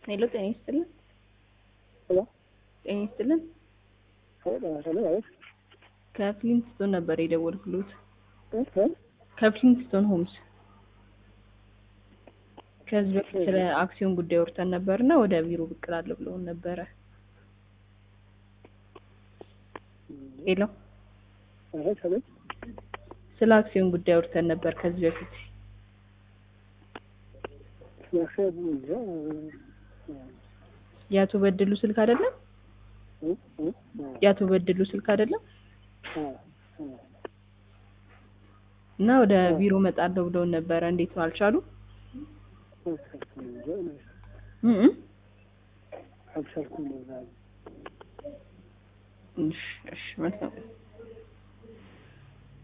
ሄሎ ጤና ይስጥልን። ሄሎ ጤና ይስጥልን። ሄሎ አቤት ከፍሊንትስቶን ነበር የደወልኩሎት። እ እ ከፍሊንትስቶን ሆምስ ከዚህ በፊት ስለ አክሲዮን ጉዳይ ወርተን ነበርና ወደ ቢሮ ብቅ እላለሁ ብለውን ነበረ። ሄሎ አቤት አቤት ስለ አክሲዮን ጉዳይ ወርተን ነበር ከዚህ በፊት ያሰቡ እንጃ የአቶ በድሉ ስልክ አይደለም? እ እ የአቶ በድሉ ስልክ አይደለም? አ አ እና ወደ ቢሮ መጣለሁ ብለውን ነበረ። እንዴት ነው አልቻሉ? እንጃ እ እ አልቻልኩም ነው ዛሬ እሺ እሺ መልካም